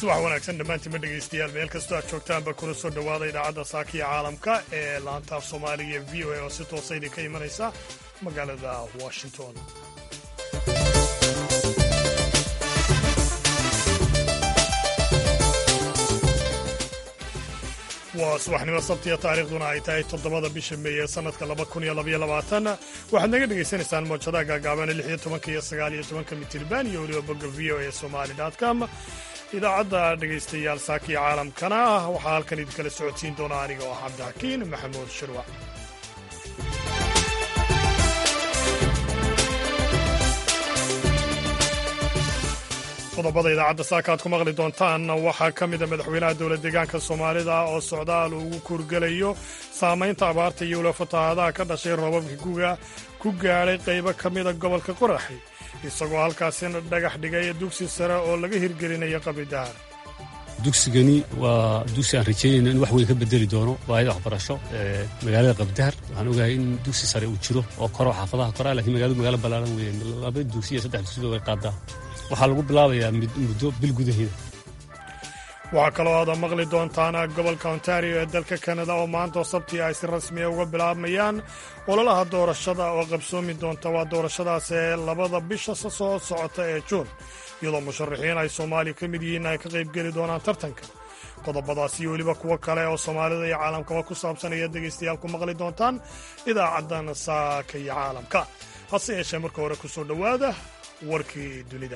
subax wanaagsan dhammaantiinma dhegaystayaal meel kastoo aad joogtaanba kuna soo dhowaada idaacadda saakiya caalamka ee laanta af soomaaliga ee v o a oo si toosa idinka imanaysa magaalada washington waa subaxnimo sabtiya taariikhduna ay tahay toddobada bisha meeye sannadka laba kun iyo labaiyo labaatan waxaad naga dhegaysanaysaan moojadaha gaagaabana lix iyo tobanka iyo sagaal iyo tobanka mitirban iyo weliba bogga v o a somali com idaacadda dhegaystayaal saakiya caalamkana waxaa halkan idinkala socodsiin doona aniga oo ah cabdixakiin maxamuud shirwac qodobada idaacadda saaka aad ku maqli doontaan waxaa ka mida madaxweynaha dowla deegaanka soomaalida oo socdaal ugu kurgelayo saamaynta abaarta iyo weliba fatahaadaha ka dhashay roobabka guga ku gaadhay qaybo ka mida gobolka qoraxi isagoo halkaasina dhagax dhigay dugsi sare oo laga hirgelinayo qabridahar dugsigani waa dugsi aan rajeynayno in wax weyn ka bedeli doono baahida waxbarasho ee magaalada qabdahar waxaan ogahay in dugsi sare uu jiro oo koro xaafadaha koraa lakiin magaaladu magaalo ballaaran weeye laba dugsi iyo saddex dugsiba way qaadaa waxaa lagu bilaabayaa muddo bil gudaheeda waxaa kaloo aada maqli doontaan gobolka ontario ee dalka kanada oo maantao sabtii ay si rasmiya uga bilaabmayaan ololaha doorashada oo qabsoomi doonta waa doorashadaas ee labada bisha soo socota ee juun iyadoo musharaxiin ay soomaaliya ka mid yihiin ay ka qaybgeli doonaan tartanka qodobadaas iyo weliba kuwo kale oo soomaalida iyo caalamkaba ku saabsan ayaad dhegaystayaal ku maqli doontaan idaacaddan saaka iyo caalamka hase yeeshee marka hore ku soo dhowaada warkii dunida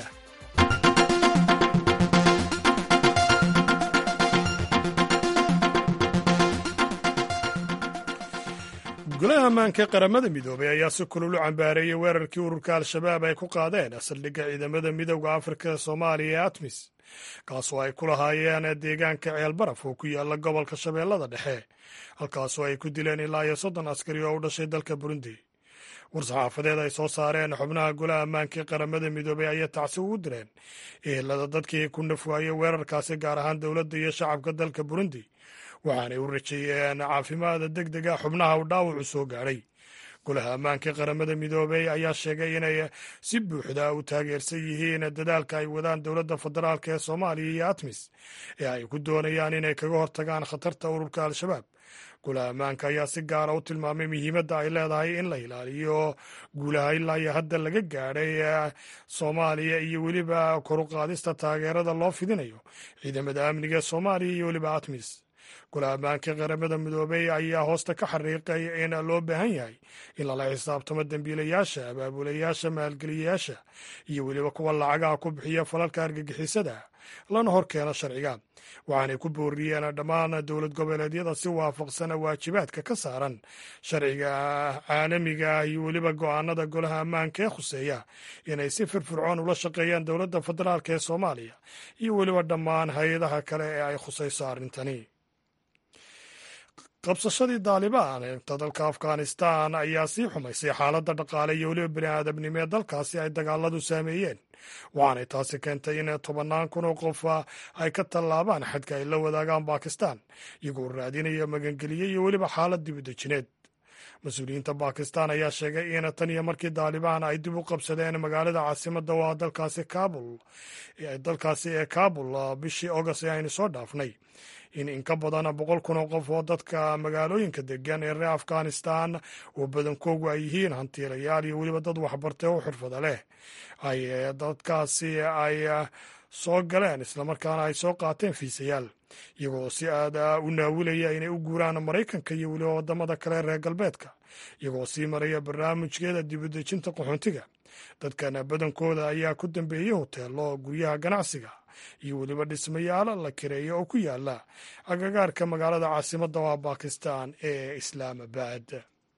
golaha ammaanka ee qaramada midoobay ayaa si kulul u cambaareeyey weerarkii ururka al-shabaab ay ku qaadeen saldhigga ciidamada midowda afrika ee soomaaliya ee atmis kaasoo ay ku lahaayeen deegaanka ceelbaraf oo ku yaala gobolka shabeellada dhexe halkaasoo ay ku dileen ilaa iyo soddon askari oo u dhashay dalka burundi war-saxaafadeed ay soo saareen xubnaha golaha ammaanka ee qaramada midoobay ayay tacsi ugu direen ehelada dadkii ku nafwaayey weerarkaasi gaar ahaan dowladda iyo shacabka dalka burundi waxaanay u rajeeyeen caafimaada deg dega xubnaha u dhaawacu soo gaadhay golaha ammaanka qaramada midoobey ayaa sheegay inay si buuxda u taageersan yihiin dadaalka ay wadaan dowladda federaalk ee soomaaliya iyo atmis ee ay ku doonayaan inay kaga hortagaan khatarta ururka al-shabaab golaha ammaanka ayaa si gaara u tilmaamay muhiimadda ay leedahay in la ilaaliyo guulaha ilaa iyo hadda laga gaadhay soomaaliya iyo weliba koruqaadista taageerada loo fidinayo ciidamada amniga ee soomaaliya iyo weliba atmis golaha ammaanka qaramada midoobey ayaa hoosta ka xariiqay in loo baahan yahay in lala xisaabtamo dembiilayaasha abaabulayaasha maalgeliyayaasha iyo weliba kuwa lacagaha ku bixiya falalka argagixisada lana hor keeno sharciga waxaanay ku booriyeen dhammaan dowlad goboleedyada si waafaqsan waajibaadka ka saaran sharciga caalamiga iyo weliba go'aanada golaha ammaanka ee khuseeya inay si firfircoon ula shaqeeyaan dowladda federaalk ee soomaaliya iyo weliba dhammaan hay-adaha kale ee ay khusayso arrintani qabsashadii daalibaan eegta dalka afghanistan ayaa sii xumaysay xaaladda dhaqaale iyo weliba bini aadamnimo ee dalkaasi ay dagaaladu saameeyeen waxaanay taasi keentay in tobannaan kun oo qof ay ka tallaabaan xadka ay la wadaagaan bakistan iyagoo raadinaya magangeliye iyo weliba xaalad dibudejineed mas-uuliyiinta bakistan ayaa sheegay in tan iyo markii daalibaan ay dib u qabsadeen magaalada caasimadda waa dalkaasi kabul dalkaasi ee kabul bishii august ee aynu soo dhaafnay in in ka badan boqol kun oo qof oo dadka magaalooyinka degan ee reer afghanistan oo badankoogu ay yihiin hantiilayaal iyo weliba dad waxbartay oo xirfada leh ay dadkaasi ay soo galeen islamarkaana ay soo qaateen fiisayaal iyagoo si aad u naawilaya inay u guuraan maraykanka iyo weliba wadamada kale reer galbeedka iyagoo sii maraya barnaamijkeeda dibudejinta qaxoontiga dadkan badankooda ayaa ku dambeeyey hoteelo guryaha ganacsiga iyo weliba dhismayaal la kireeyo oo ku yaala agagaarka magaalada caasimadda waa bakistan ee islaamabad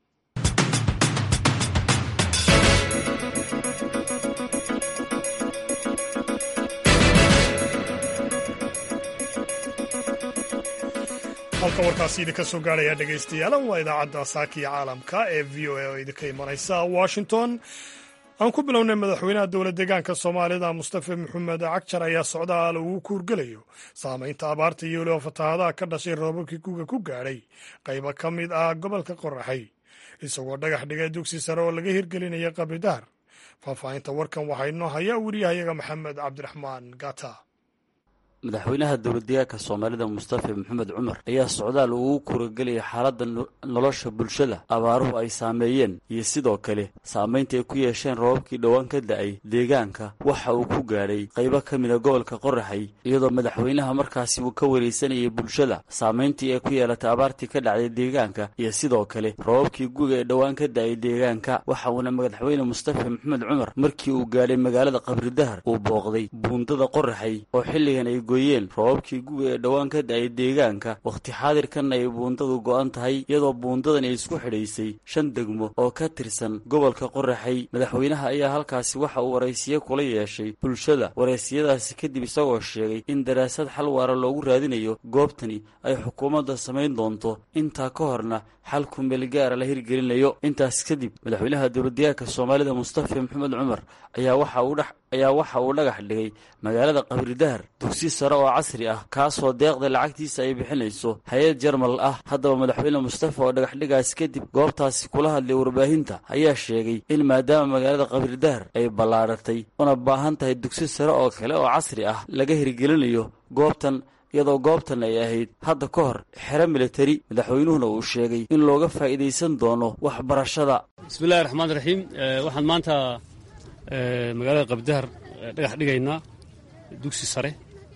halka warkaasi idinka soo gaaraya dhegaystayaal waa idaacadda saakiya caalamka ee v o a oo idinka imanaysa washington aan ku bilownay madaxweynaha dowla deegaanka soomaalida mustafa maxamed cagjar ayaa socdaal ugu kuurgelayo saamaynta abaarta iyo weliba fatahaadaha ka dhashay roobabkii guga ku gaadhay qaybo ka mid ah gobolka qoraxay isagoo dhagax dhigay dugsi sare oo laga hirgelinaya qabridaar faahfaahinta warkan waxaa inoo haya weriyahayaga maxamed cabdiraxmaan gata madaxweynaha dowladdeegaanka soomaalida mustafa maxamed cumar ayaa socdaal ugu kuragelaya xaaladda nolosha bulshada abaaruhu ay saameeyeen iyo sidoo kale saamaynta ay ku yeesheen roobabkii dhowaan ka da-ay deegaanka waxa uu ku gaadhay qaybo ka mida gobolka qoraxay iyadoo madaxweynaha markaasi uu ka wareysanayay bulshada saamayntii ay ku yeelatay abaartii ka dhacday deegaanka iyo sidoo kale roobabkii guga ee dhowaan ka da-ay deegaanka waxa uuna madaxweyne mustafa maxamed cumar markii uu gaadhay magaalada qabridahar uu booqday buundada qoraxay oo xilligan ay gooyeen roobabkii guga ee dhowaan ka da-ay deegaanka wakhti xaadirkanna ay buundadu go-an tahay iyadoo buundadan ay isku xidhaysay shan degmo oo ka tirsan gobolka qoraxay madaxweynaha ayaa halkaasi waxa uu waraysiyo kula yeeshay bulshada waraysiyadaasi kadib isagoo sheegay in daraasad xal waara loogu raadinayo goobtani ay xukuumadda samayn doonto intaa ka horna xal kumeelgaara la hirgelinayo intaas kadib madaxweynaha dowladdeegaanka soomaalida mustafa maxamed cumar ayaa waxa uu dhex ayaa waxa uu dhagax dhigay magaalada qabridahar dugsi sare oo casri ah kaasoo deeqda lacagtiisa ay bixinayso hay-ad jarmal ah haddaba madaxweyne mustafa oo dhagaxdhigaas kadib goobtaasi kula hadlay warbaahinta ayaa sheegay in maadaama magaalada qabridahar ay ballaadhatay una baahan tahay dugsi sare oo kale oo casri ah laga hirgelinayo goobtan iyadoo goobtan ay ahayd hadda ka hor xero militari madaxweynuhuna uu sheegay in looga faa'iidaysan doono waxbarashada bismillahi raxmaan raxiim waxaan maanta magaalada qabdahar dhagax dhigaynaa dugsi sare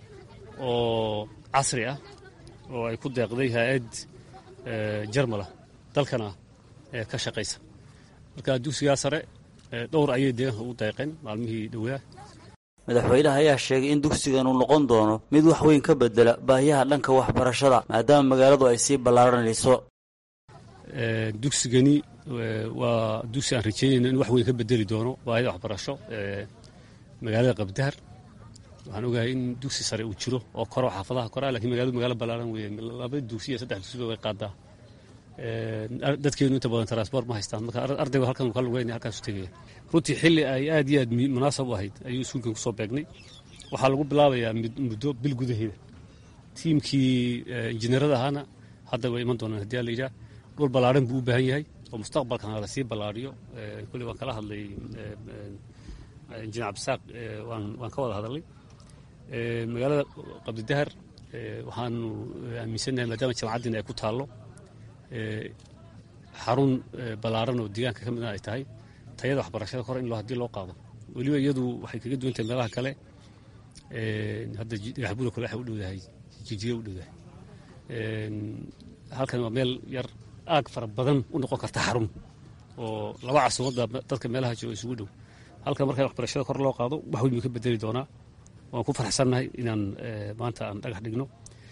oo casri ah oo ay ku deeqday hay-ad jarmala dalkana ka shaqaysa marka dugsigaa sare dhowr ayay deegaanka ugu deeqeen maalmihii dhowaa madaxweynaha ayaa sheegay in dugsigan uu noqon doono mid wax weyn ka bedela baahiyaha dhanka waxbarashada maadaama magaaladu ay sii ballaaranayso dugsigani waa dugsi aan rajeynayno in wax weyn ka bedeli doono baahida waxbarasho magaalada qabdahar waxaan ogahay in dugsi sare uu jiro oo koro xaafadaha koraa lakiin magaaladu magaalo ballaaran weeye laba dugsi iyo saddex dugsiba way qaadaa dadkeenu inta badan transport ma haystaan marka ardaygu halkan uu ka lugeynaya halkaasu tegaya runtii xilli ay aad iyo aad munaasab u ahayd ayuu iskuulkan kusoo beegnay waxaa lagu bilaabayaa muddo bil gudaheeda tiimkii injineerada ahaana hadda way iman doonaan haddii la yidhaah dhul ballaaran buu u baahan yahay oo mustaqbalkana lasii ballaariyo kulli waan kala hadlay injineer cabdisaaq waan ka wada hadalnay magaalada qabdidahar waxaanu aaminsannahay maadaama jamacaddiina ay ku taallo xarun ballaaran oo deegaanka ka midna ay tahay tayada waxbarashada kore in haddii loo qaado weliba iyadu waxay kaga duwan tahay meelaha kale hadda dhagaxbuda kale waxay u dhowdahay jijiga u dhowdahay halkan waa meel yar aag fara badan u noqon karta xarun oo laba casuumadda dadka meelaha jiro isugu dhow halkan marka waxbarashada kor loo qaado wax weyn buu ka bedeli doonaa waan ku faraxsannahay inaan maanta aan dhagax dhigno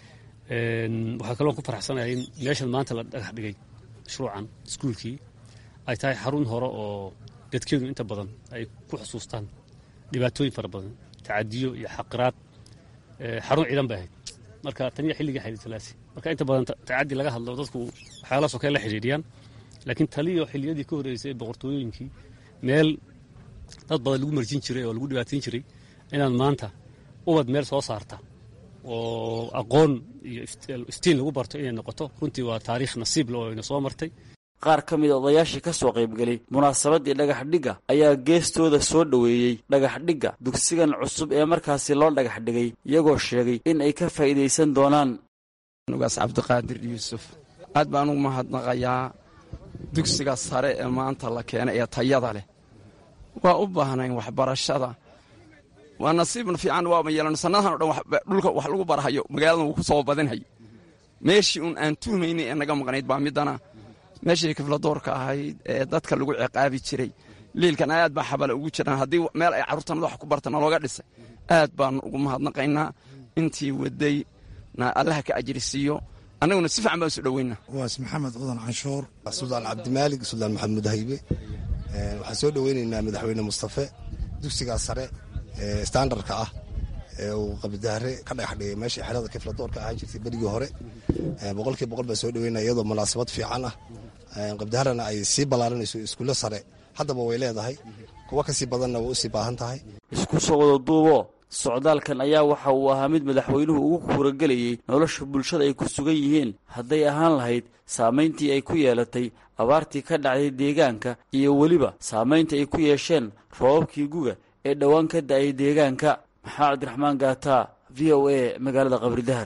waxaa kaloo ku faraxsanahay in meeshan maanta la dhagax dhigay mashruucan iskuulkii ay tahay xarun hore oo dadkeedu inta badan ay ku xusuustaan dhibaatooyin fara badan tacadiyo iyo xaqiraad xarun ciidan bay ahayd marka taniya xilligii xayditalaasi marka inta badan tacadi laga hadlo dadku waxyaalahaasoo kale la xidhiidhiyaan laakiin taliyo xilliyadii ka horreysay boqortooyooyinkii meel dad badan lagu marjin jiray oo lagu dhibaatain jiray inaad maanta ubad meel soo saarta oo aqoon iyo iftiin lagu barto inay noqoto runtii waa taariikh nasiib le oo ina soo martay qaar ka mid a odayaashii ka soo qaybgelay munaasabaddii dhagaxdhigga ayaa geestooda soo dhoweeyey dhagaxdhigga dugsigan cusub ee markaasi loo dhagax dhigay iyagoo sheegay in ay ka faa'iidaysan doonaan nugaas cabdiqaadir yuusuf aad baan ugu mahadnaqayaa dugsiga sare ee maanta la keenay ee tayada leh waa u baahnayn waxbarashada waa nasiibna fiican waaba yeelan sanadahan o dhan dhulka wax lagu barahayo magaaladan wuu ku soo badinhay meeshii uun aan tuhmaynay ee naga maqnayd baa midana meeshii kifladoorka ahayd ee dadka lagu ciqaabi jiray liilkan aad baa xabale ugu jiraan haddii meel ay carruurtanada wax ku bartana looga dhisay aad baanu ugu mahadnaqaynaa intii wadayna allaha ka ajrisiiyo annaguna si fiican baan isu dhoweynaa waas maxamed cudan canshuur suldaan cabdimaalig suldaan maxamed haybe waxaan soo dhoweynaynaa madaxweyne mustafe dugsigaa sare ee standardka ah ee uu qabidahare ka dhagax dhigay meeshii xerada kifladoorka ahaan jirtay berigii hore boqolkii boqol baan soo dhoweynaya iyadoo munaasabad fiican ah qabdiharena ay sii ballaaranayso iskuulle sare haddaba way leedahay kuwa kasii badanna way usii baahan tahay isku soo wada duubo socdaalkan ayaa waxa uu ahaa mid madaxweynuhu ugu kuuragelayey nolosha bulshada ay ku sugan yihiin hadday ahaan lahayd saamayntii ay ku yeelatay abaartii ka dhacday deegaanka iyo weliba saamaynta ay ku yeesheen roobabkii guga ee dhowaan ka da'ay deegaanka maxaa cabdiraxmaan gaata v o a magaalada qabridahar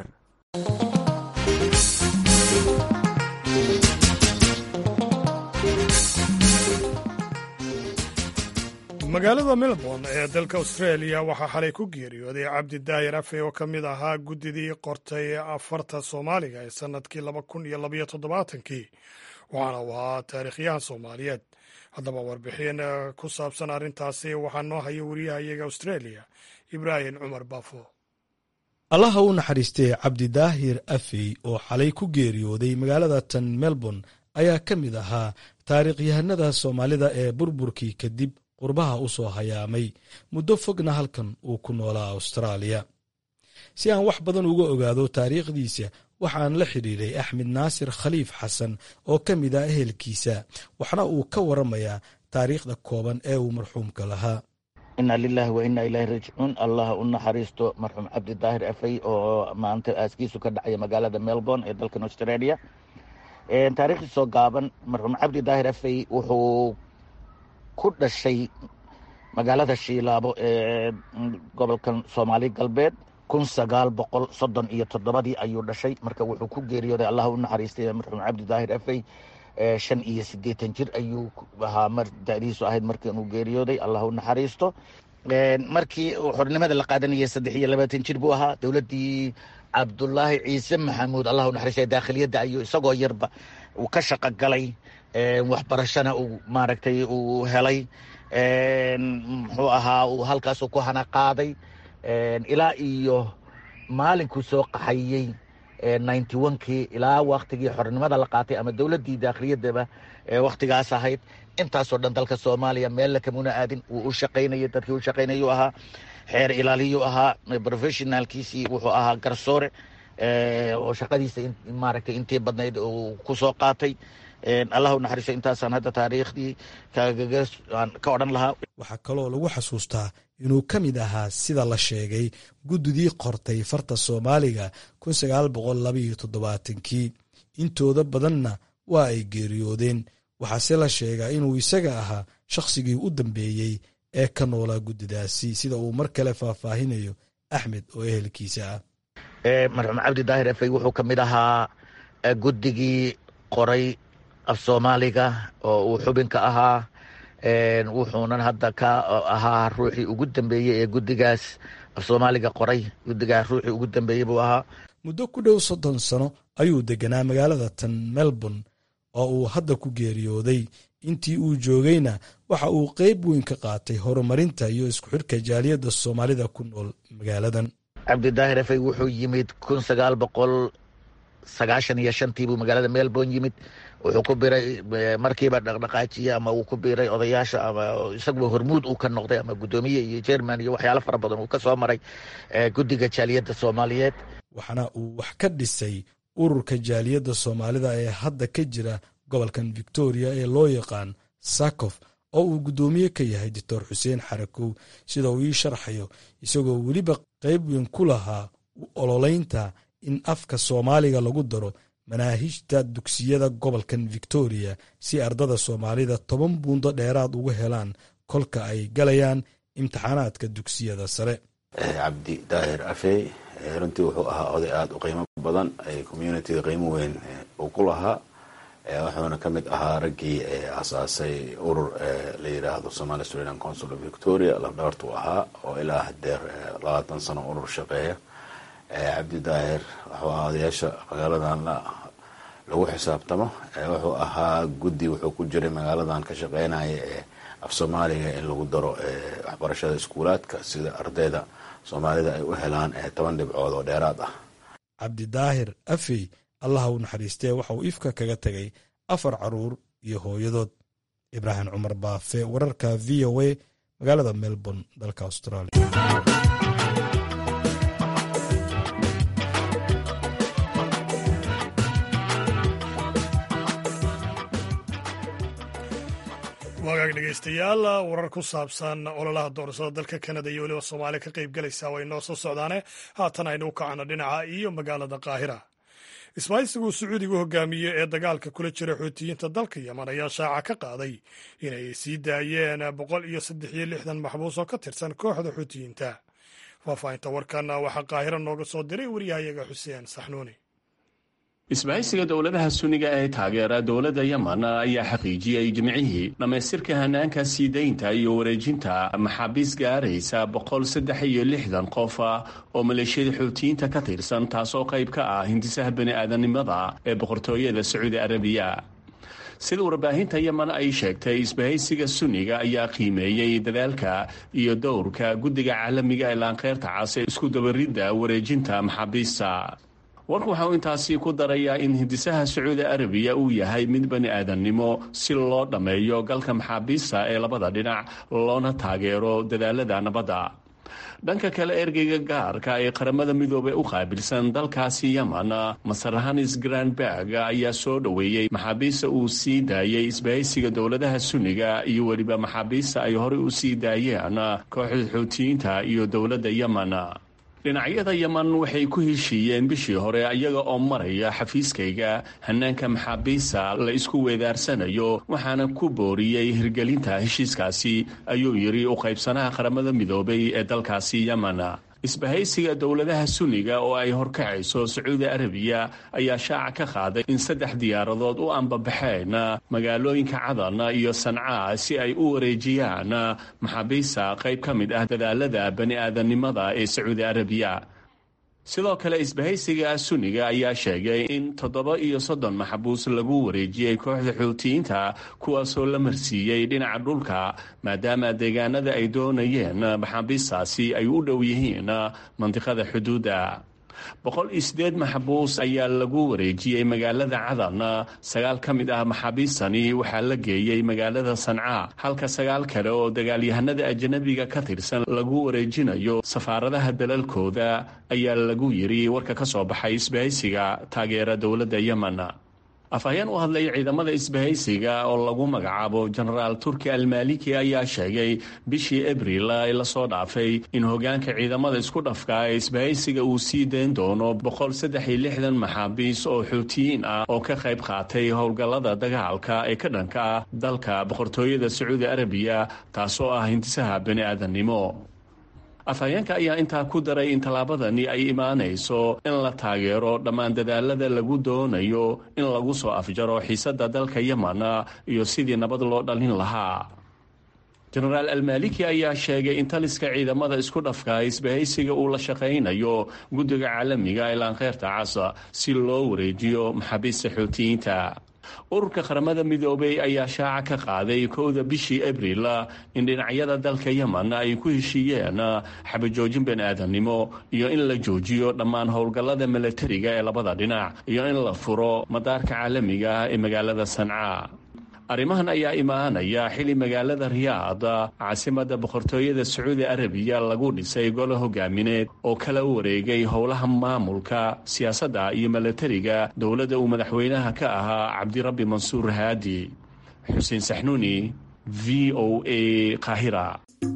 magaalada melbourne ee dalka australia waxaa xalay ku geeriyooday cabdi daahir afe oo ka mid ahaa guddidii qortay afarta soomaaliga ee sannadkii laba kun iyo labaiyo toddobaatankii waxaana uu ahaa taariikhyahan soomaaliyeed haddaba warbixin ku saabsan arrintaasi waxaa noo haya wariyahayaga australia ibraahim cumar baafo allaha u naxariistay cabdidaahir afey oo xalay ku geeriyooday magaalada tan melbourne ayaa ka mid ahaa taariikhyahanada soomaalida ee burburkii kadib qurbaha u soo hayaamay muddo fogna halkan uu ku noolaa austraaliya si aan wax badan uga ogaado taariikhdiisa waxaan la xidhiiray axmed naasir khaliif xasan oo ka mid ah ehelkiisa waxna uu ka waramayaa taariikhda kooban ee uu marxuumka lahaa inna lilahi wa inna ilaahi raajicuun allah u naxariisto marxuum cabdi daahir afey oo maanta aaskiisu ka dhacaya magaalada melbourne ee dalkan australia taariikhdiisoo gaaban marxuum cabdi daahir afey wuxuu ku dhashay magaalada shiilaabo ee gobolkan soomaali galbeed kun sagaal boqol soddon iyo toddobadii ayuu dhashay marka wuxuu ku geeriyooday allah u naxariistay marxuum cabdi daahir afey shan iyo siddeetan jir ayuu ahaa mar da'diisu ahayd markii inuu geeriyooday allah u naxariisto markii xornimada la qaadanayay saddex iyo labaatan jir buu ahaa dowladdii cabdulaahi ciise maxamuud allah u naxariistay daakhiliyadda ayuu isagoo yarba uu ka shaqo galay waxbarashana uu maaragtay uu helay muxuu ahaa uu halkaasu ku hana qaaday ilaa iyo maalinkuu soo qaxayey ninety onkii ilaa waktigii xornimada la qaatay ama dowladdii daakhiliyaddaba waktigaas ahayd intaasoo dhan dalka soomaaliya meella kamuna aadin wuu u shaqaynayay dadkii u shaqaynayuu ahaa xeer ilaaliyuu ahaa professionaalkiisii wuxuu ahaa garsoore oo shaqadiisa maaragtay intii badnayd uu ku soo qaatay allah u naxariiso intaasaan hadda taariikhdii kagaga ka odhan lahaa waxaa kaloo lagu xasuustaa inuu ka mid ahaa sida la sheegay guddidii qortay farta soomaaliga kun sagaal boqol labaiyo toddobaatankii intooda badanna waa ay geeriyoodeen waxaase la sheegaa inuu isaga ahaa shakhsigii u dambeeyey ee ka noolaa guddidaasi sida uu mar kale faahfaahinayo axmed oo ehelkiisa ah marxuum cabdi daahir afey wuxuu ka mid ahaa guddigii qoray af soomaaliga oo uu xubinka ahaa wuxuunan hadda ka ahaa ruuxii ugu dambeeyey ee guddigaas af soomaaliga qoray guddigaas ruuxii ugu dambeeyey buu ahaa muddo ku dhow soddon sano ayuu deganaa magaalada tan melbourne oo uu hadda ku geeriyooday intii uu joogayna waxa uu qeyb weyn ka qaatay horumarinta iyo isku xidhka jaaliyadda soomaalida ku nool magaaladan cabdidaahir afey wuxuu yimid kun sagaal boqol sagaashan iyo shantii buu magaalada melbourne yimid wuxuu ku biray markiiba dhaqdhaqaajiye ama uu ku biiray odayaasha ama isaguba hormuud uu ka noqday ama guddoomiye iyo jerman iyo waxyaalo fara badan uu ka soo maray guddiga jaaliyadda soomaaliyeed waxaana uu wax ka dhisay ururka jaaliyadda soomaalida ee hadda ka jira gobolkan victoria ee loo yaqaan sakof oo uu guddoomiye ka yahay doctor xuseen xarakow sida uu ii sharxayo isagoo weliba qayb weyn ku lahaa ololeynta in afka soomaaliga lagu daro manaahijta dugsiyada gobolkan victoria si ardada soomaalida toban buundo dheeraad uga helaan kolka ay galayaan imtixaanaadka dugsiyada sare cabdi daahir afey runtii wuxuu ahaa oday aada u qiimo badan communitiga qiimo weyn uu ku lahaa wuxuuna ka mid ahaa raggii asaasay urur la yidhaahdo somali australian council of victoria lafdhabartu ahaa oo ilaa hadeer labaatan sano urur shaqeeya cabdi daahir wuxuu ahaa odayaasha magaaladan lagu xisaabtamo wuxuu ahaa guddi wuxuu ku jiray magaaladan ka shaqeynaya ee af soomaaliga in lagu daro waxbarashada iskuulaadka sida ardayda soomaalida ay u helaan toban dhibcood oo dheeraad ah cabdidaahir afey allaha u naxariistee waxa uu ifka kaga tegay afar caruur iyo hooyadood ibraahim cumar baafe wararka v o a magaalada melbourne dalka australia wagaag dhegeystayaal warar ku saabsan ololaha doorashada dalka kanada iyo weliba soomaaliya ka qayb galaysaa way noo soo socdaane haatan aynu u kacno dhinaca iyo magaalada qaahira isbaahisigu sacuudigu hogaamiye ee dagaalka kula jira xuutiyiinta dalka yeman ayaa shaaca ka qaaday inay sii daayeen boqol iyo saddex iyo lixdan maxbuus oo ka tirsan kooxda xuutiyiinta faahfaahinta warkan waxaa qaahiro nooga soo diray wariyahayaga xuseen saxnuuni isbahaysiga dowladaha suniga ee taageera dowladda yemen ayaa xaqiijiyey jimcihii dhammaystirka hanaanka sii daynta iyo wareejinta maxaabiis gaaraysa boqol saddex iyo lixdan qof oo maleeshiyada xuutiyiinta ka tirsan taasoo qayb ka ah hindisaha bani-aadanimada ee boqortooyada sacuudi arabiya sida warbaahinta yemen ay sheegtay isbahaysiga sunniga ayaa qiimeeyey dadaalka iyo dowrka guddiga caalamiga ee laanqeyrta cas ee isku dabaridda wareejinta maxaabiista warku waxa uu intaasi ku darayaa in hindisaha sacuudi arabiya uu yahay mid bani aadannimo si loo dhammeeyo galka maxaabiista ee labada dhinac loona taageero dadaalada nabadda dhanka kale ergeyga gaarka ee qaramada midoobey u qaabilsan dalkaasi yemen masarhanis granberg ayaa soo dhoweeyey maxaabiista uu sii daayey isbahaysiga dowladaha sunniga iyo weliba maxaabiista ay horey u sii daayeen kooxda xuutiyiinta iyo dowladda yemen dhinacyada yemen waxay ku heshiiyeen bishii hore iyaga oo maraya xafiiskayga hanaanka maxaabiista la isku weedaarsanayo waxaana ku booriyey hirgelinta heshiiskaasi ayuu yidhi u qaybsanaha qaramada midoobay ee dalkaasi yemen isbahaysiga dowladaha sunniga oo ay horkacayso sacuudi arabiya ayaa shaaca ka qaaday in saddex diyaaradood u ambabaxeen magaalooyinka cadan iyo sancaa si ay u wareejiyaan maxaabiista qayb ka mid ah dadaalada bani aadamnimada ee sacuudi arabiya sidoo kale isbahaysiga sunniga ayaa sheegay in toddoba iyo soddon maxbuus lagu wareejiyey kooxda xuutiyiinta kuwaasoo la marsiiyey dhinaca dhulka maadaama deegaanada ay doonayeen maxaabiistaasi ay u dhow yihiin mandiqada xuduudda boqol iyo sideed maxbuus ayaa lagu wareejiyey magaalada cadan sagaal ka mid ah maxaabiistani waxaa la geeyey magaalada sanca halka sagaal kale oo dagaalyahanada ajanabiga ka tirsan lagu wareejinayo safaaradaha dalalkooda ayaa lagu yiri warka ka soo baxay isbahaysiga taageera dowladda yemen afhayeen u hadlay ciidamada isbahaysiga oo lagu magacaabo jenaraal turki almaliki ayaa sheegay bishii abril ee lasoo dhaafay in hogaanka ciidamada isku dhafka ee isbahaysiga uu sii dayn doono boqol saddex iyo lixdan maxaabiis oo xuutiyiin ah oo ka qayb qaatay howlgallada dagaalka ee ka dhanka ah dalka boqortooyada sacuudi arabiya taasoo ah hintisaha bani aadannimo afhayeenka ayaa intaa ku daray in tallaabadani ay imaanayso in la taageero dhammaan dadaalada lagu doonayo in lagu soo afjaro xiisadda dalka yemen iyo sidii nabad loo dhalin lahaa jenaraal almaliki ayaa sheegay in taliska ciidamada isku dhafka isbahaysiga uu la shaqaynayo guddiga caalamiga ee laankeyrta casa si loo wareejiyo maxaabiista xuutiyiinta ururka qaramada midoobay ayaa shaaca ka qaaday kowda bishii abril in dhinacyada dalka yemen ay ku heshiiyeen xabajoojin bani aadamnimo iyo in la joojiyo dhammaan howlgallada milatariga ee labada dhinac iyo in la furo madaarka caalamiga ee magaalada sanca arrimahan ayaa imaanaya xili magaalada riyaad caasimada boqortooyada sacuudi arabiya lagu dhisay golo hogaamineed oo kala wareegay howlaha maamulka siyaasadda iyo milatariga dowladda uu madaxweynaha ka ahaa cabdirabbi mansuur haadi xuseen saxnuuni v o a qaahira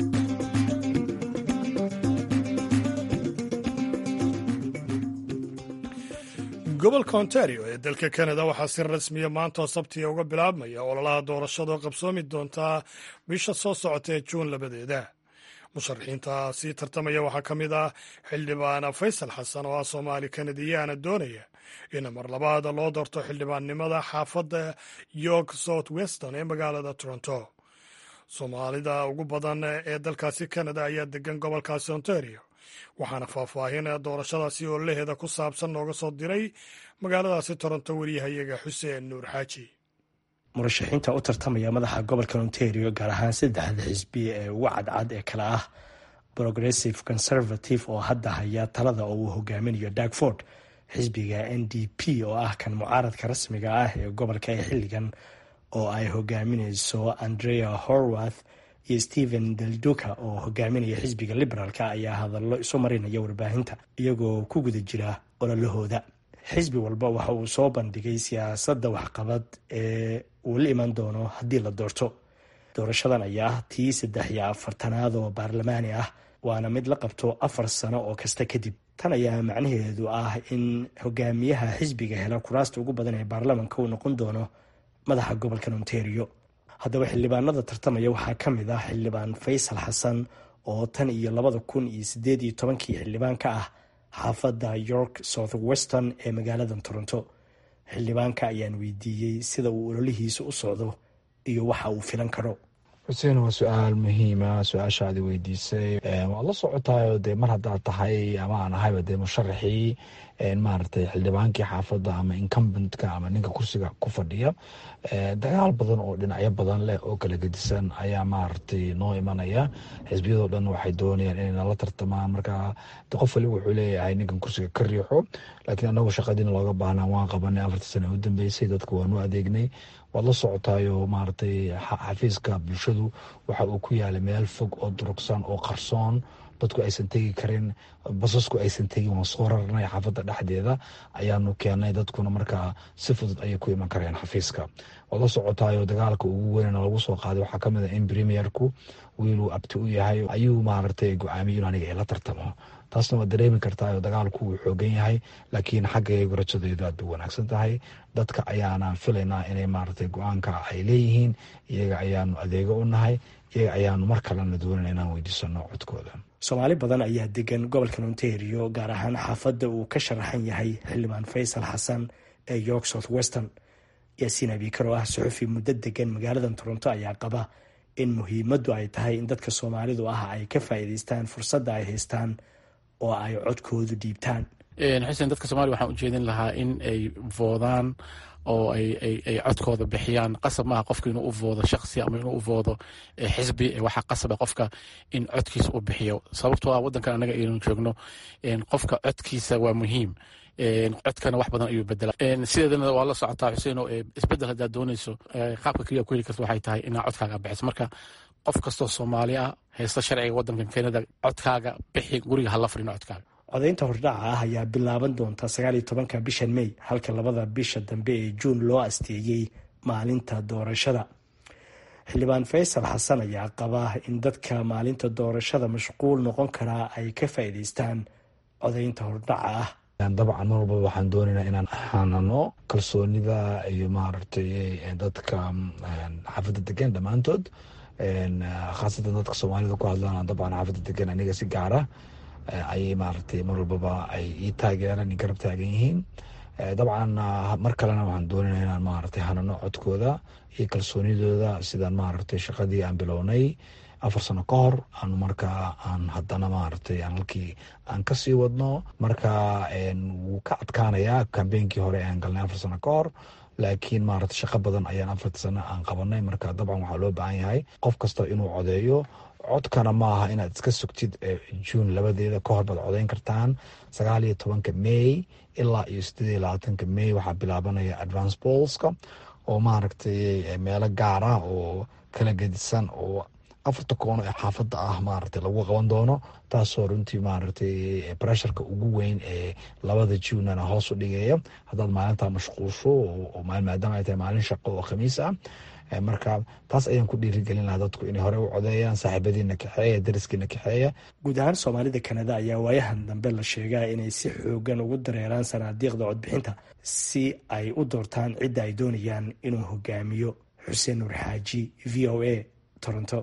gobolka ontario ee dalka kanada waxaa si rasmiya maanta oo sabtiga uga bilaabmaya ololaha doorashada oo qabsoomi doontaa bisha soo socota ee juun labadeeda musharaxiinta sii tartamaya waxaa ka mid ah xildhibaan faysal xasan oo ah soomaali kanadiyaana doonaya in mar labaad loo doorto xildhibaannimada xaafadda york south weston ee magaalada toronto soomaalida ugu badan ee dalkaasi kanada ayaa degan gobolkaasi ontario waxaana faahfaahin doorashadaasi oo laheeda ku saabsan nooga soo diray magaaladaasi toronto wariyahayaga xuseen nuur xaaji murashaxiinta u tartamaya madaxa gobolka ontario gaar ahaan saddexda xisbi ee ugu cadcad ee kale ah progressive conservative oo hadda haya talada oo uu hogaaminayo dagford xisbiga n d p oo ah kan mucaaradka rasmiga ah ee gobolka ee xilligan oo ay hogaamineyso andrea horwath iyo stephen delduka oo hogaaminaya xisbiga liberaalka ayaa hadallo isu marinaya warbaahinta iyagoo ku guda jira ololahooda xisbi walba waxa uu soo bandhigay siyaasadda waxqabad ee uu la iman doono haddii la doorto doorashadan ayaa ah tii saddex iyo afartanaad oo baarlamaani ah waana mid la qabto afar sano oo kasta kadib tan ayaa macnaheedu ah in hogaamiyaha xisbiga hela kuraasta ugu badan ee baarlamanka uu noqon doono madaxa gobolkan ontario haddaba xildhibaanada tartamaya waxaa ka mid ah xildhibaan faysal xasan oo tan iyo labada kun iyo sideed iyo tobankii xildhibaan ka ah xaafadda york south western ee magaalada toronto xildhibaanka ayaan weydiiyey sida uu ololihiisa u socdo iyo waxa uu filan karo xuseen waa su-aal muhiima su-aashaadi weydiisay waad la socotayo dee mar haddaad tahay ama aan ahayba dee musharaxii maaragtay xildhibaankii xaafadda ama incumbentka ama ninka kursiga ku fadhiya dagaal badan oo dhinacyo badan leh oo kala gedisan ayaa maaragtay noo imanaya xisbiyadoo dhan waxay doonayaan inay nala tartamaan marka qof waliba wuxuu leeyahay ninkan kursiga ka riixo laakiin anagu shaqadiina looga baahnaa waan qabanay afartii sane u dambeysay dadka waanu adeegnay waad la socotayo maaragtay xafiiska bulshadu waxa uu ku yaalay meel fog oo durugsan oo qarsoon dadku aysan tegi karin basasku aysan tegin waan soo rarnay xaafadda dhexdeeda ayaanu keenay dadkuna markaa si fudud ayay ku iman kareen xafiiska waad la socotayo dagaalka ugu weynna lagu soo qaaday waxaa kamid a in premierku wiiluu abti u yahay ayuu maaragtay go-aamiyo in aniga ila tartamo taasna waad dareemi kartaa dagaalku wuu xoogan yahay laakiin xaggaygu rajadeedu aad bay wanaagsan tahay dadka ayaana filaynaa inay maaragtay go-aanka ay leeyihiin iyaga ayaanu adeego u nahay iyaga ayaanu mar kalena doonana inaan weydiisano codkooda soomaali badan ayaa degan gobolkan ontario gaar ahaan xaafadda uu ka sharaxan yahay xildhibaan faysal xasan ee york south western yaasiin abiikar oo ah suxufi muddo degan magaalada toronto ayaa qaba in muhiimaddu ay tahay in dadka soomaalidu ah ay ka faa'iidaystaan fursadda ay haystaan oo ay codkoodu dhiibtaan xuseen dadka soomaliya waxaan ujeedin lahaa in ay voodaan oo ay codkooda bixiyaan qasab maaha qofka inuu u voodo shaksi ama inuu u voodo xisbi waxaa qasaba qofka in codkiisa u bixiyo sababtoo ah wadankan anaga aynu joogno qofka codkiisa waa muhiim codkana wax badan ayuu bedela sideedana waa la socotaa xuseen oo isbedel haddaad dooneyso qaabka keliya ku heli karta waxay tahay inaa codkaaga bixiso marka qof kastoo soomaali ah haysta sharciga wadankan kanada codkaaga bixi guriga hala fadhino codkaaga codaynta hordhaca ah ayaa bilaaban doonta sagaaliyo tobanka bishan mey halka labada bisha dambe ee juun loo asteeyey maalinta doorashada xildhibaan faysal xasan ayaa qaba in dadka maalinta doorashada mashquul noqon karaa ay ka faa'iidaystaan codaynta hordhaca ah dabcan mar walbaba waxaan doonaynaa inaan xanano kalsoonida iyo maaragtay dadka xaafadda degan dhammaantood khaasatan dadka soomaalida ku hadlaan dabcan xaafadda degan aniga si gaara ayay maaragtay mar walbaba ay ii taageeraan garab taagan yihiin dabcan mar kalena waxaan doonayna inaan maaragtay hanano codkooda iyo kalsoonidooda sidaan maaragtay shaqadii aan bilownay afar sano ka hor aan markaa aan haddana maaragtay aan halkii aan kasii wadno marka wuu ka adkaanayaa kambeynkii hore aan galnay afar sano ka hor laakiin maaragtay shaqo badan ayaan afartii sano aan qabanay marka dabcan waxaa loo baahan yahay qof kasta inuu codeeyo codkana ma aha inaad iska sugtid juun labadeeda ka hor baad codeyn kartaan sagaal iyo tobanka may ilaa iyo sideed iyo labaatanka may waxaa bilaabanaya advance bolska oo maaragtay meelo gaar ah oo kala gedisan oo afarta koono ee xaafadda ah maaragtay lagu qaban doono taasoo runtii maaragtay bresharka ugu weyn ee labada juunana hoos u dhigaya haddaad maalintaa mashquulsho maadaama ay tahay maalin shaqo oo khamiis ah marka taas ayaan ku dhiirigelin lahaa dadku inay hore u codeeyaan saaxiibadiina kaxeeya dariskiina kaxeeya guud ahaan soomaalida kanada ayaa waayahan dambe la sheegaa inay si xoogan ugu dareeraan sanaadiiqda codbixinta si ay u doortaan cidda ay doonayaan inuu hogaamiyo xuseen nuur xaaji v o a toronto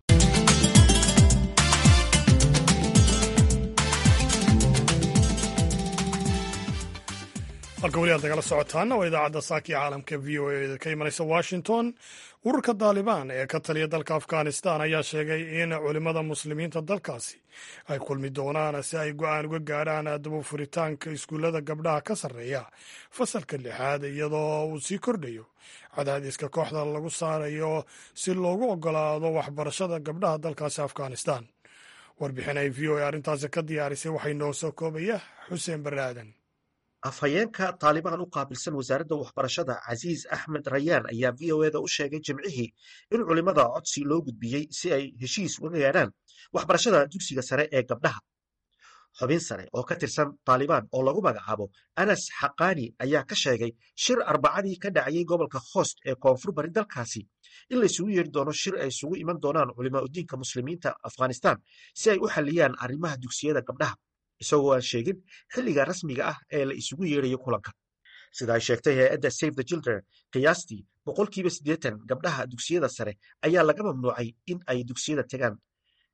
halka weli aad nagala socotaana waa idaacadda saaki caalamka v o a ka imanaysa washington ururka daalibaan ee ka taliya dalka afghanistan ayaa sheegay in culimmada muslimiinta dalkaasi ay kulmi doonaan si ay go-aan uga gaadhaan daba furitaanka iskuullada gabdhaha ka sarreeya fasalka lixaad iyadoo uu sii kordhayo cadaadiska kooxda lagu saarayo si loogu ogolaado waxbarashada gabdhaha dalkaasi afghanistan warbixin ay v o a arrintaasi ka diyaarisay waxay noo soo koobaya xuseen barre aadan afhayeenka taalibaan u qaabilsan wasaaradda waxbarashada casiis axmed rayaan ayaa v o eda u sheegay jimcihii in culimmada codsi loo gudbiyey si ay heshiis uga gaadhaan waxbarashada dugsiga sare ee gabdhaha xubin sare oo ka tirsan taalibaan oo lagu magacaabo anas xaqaani ayaa ka sheegay shir arbacadii ka dhacayay gobolka khost ee koonfur bari dalkaasi in laysugu yeeri doono shir ay isugu iman doonaan culimaa udiinka muslimiinta afghanistan si ay u xalliyaan arrimaha dugsiyada gabdhaha isagoo aan sheegin xilliga rasmiga ah ee la isugu yeerayo kulanka sida ay sheegtay hay-adda save the children qiyaastii boqolkiiba siddeetan gabdhaha dugsiyada sare ayaa laga mamnuucay in ay dugsiyada tegaan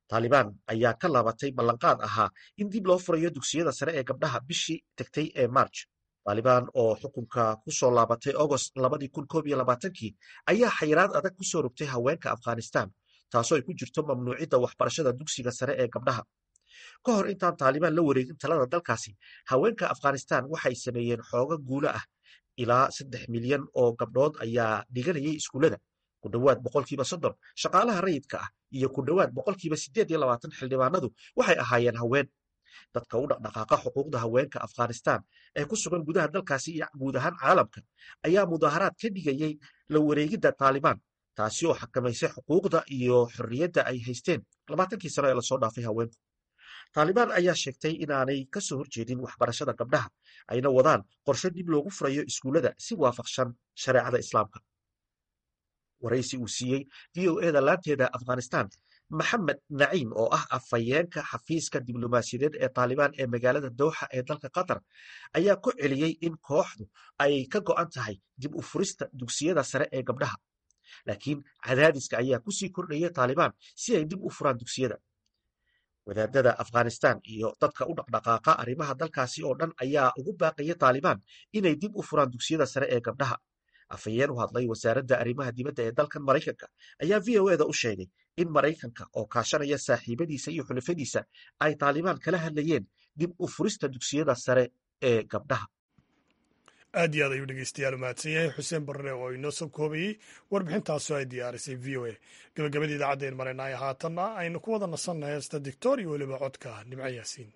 taalibaan ayaa ka laabatay ballanqaad ahaa in dib loo furayo dugsiyada sare ee gabdhaha bishii tegtay ee march taalibaan oo xukunka ku soo laabatay agost labadii kun koob iyo labaatankii ayaa xayiraad adag ku soo rogtay haweenka afghanistan taasoo ay ku jirto mamnuucidda waxbarashada dugsiga sare ee gabdhaha ka hor intaan taalibaan la wareegin talada dalkaasi haweenka afghanistan waxay sameeyeen xooga guulo ah ilaa saddex milyan oo gabdhood ayaa dhiganayay iskuullada ku dhowaad boqolkiiba soddon shaqaalaha rayidka ah iyo ku dhowaad boqolkiiba siddeed iyo labaatan xildhibaanadu waxay ahaayeen haween dadka u dhaqdhaqaaqa xuquuqda haweenka afghanistan ee ku sugan gudaha dalkaasi iyo guud ahaan caalamka ayaa mudaaharaad ka dhigayay la wareegidda taalibaan taasi oo xakamaysay xuquuqda iyo xorriyadda ay haysteen labaatankii sano ee lasoo dhaafay haweenku taalibaan ayaa sheegtay inaanay ka soo horjeedin waxbarashada gabdhaha ayna wadaan qorshe dib loogu furayo iskuullada si waafaqsan shareecada islaamka waraysi uu siiyey v o eda laanteeda afghanistan maxamed naciim oo ah afhayeenka xafiiska diblomaasiyadeed ee taalibaan ee magaalada dowxa ee dalka qatar ayaa ku celiyey in kooxdu ay ka go'an tahay dib u furista dugsiyada sare ee gabdhaha laakiin cadaadiska ayaa kusii kordhaya taalibaan si ay dib u furaan dugsiyada wadaadada afghanistan iyo dadka u dhaqdhaqaaqa arrimaha dalkaasi oo dhan ayaa ugu baaqaya taalibaan inay dib u furaan dugsiyada sare ee gabdhaha afhayeen u hadlay wasaaradda arrimaha dibadda ee dalkan maraykanka ayaa v o eda u sheegay in maraykanka oo kaashanaya saaxiibadiisa iyo xulafadiisa ay taalibaan kala hadlayeen dib u furista dugsiyada sare ee gabdhaha aad iyo aad ayuu dhegeystayaal umahadsan yahay xuseen barre oo inoo soo koobayey warbixintaasoo ay diyaarisay v o a gabagabadii idaacaddaen maraynaay haatanna aynu ku wada nasannahay heesta dictor iyo weliba codka nimco yaasiin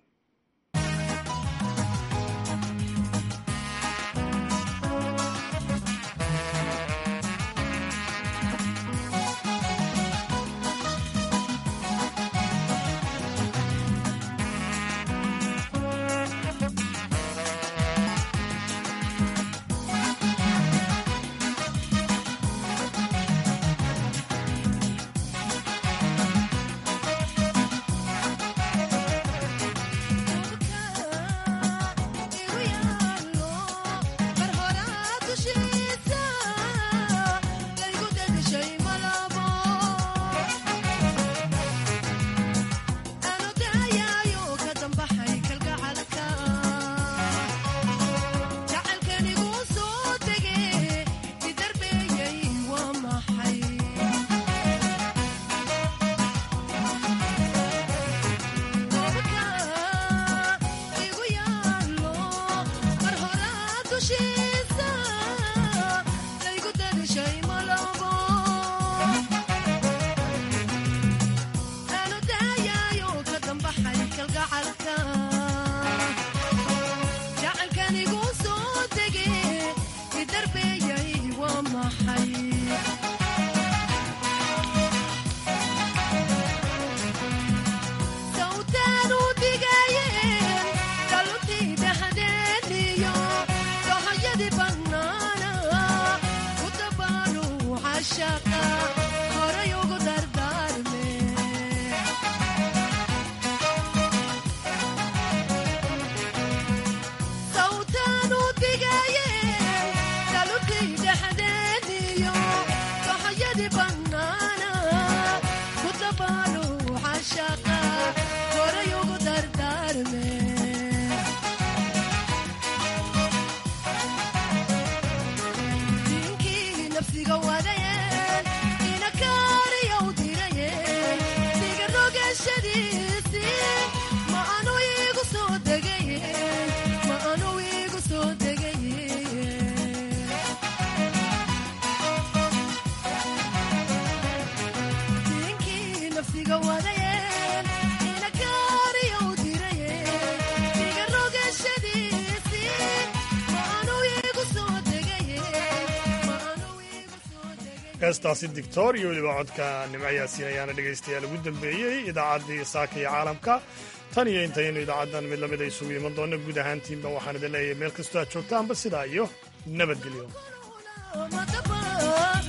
heestaasi dictor iyo weliba codka nimco yaasiin ayaana dhegaystayaal ugu dambeeyey idaacaddii saaka iyo caalamka tan iyo intaynu idaacaddan mid lamid a isugu iman doona guud ahaantiinba waxaan idin leeyahay meel kastoo aad joogtaanba sidaa iyo nabadgelyo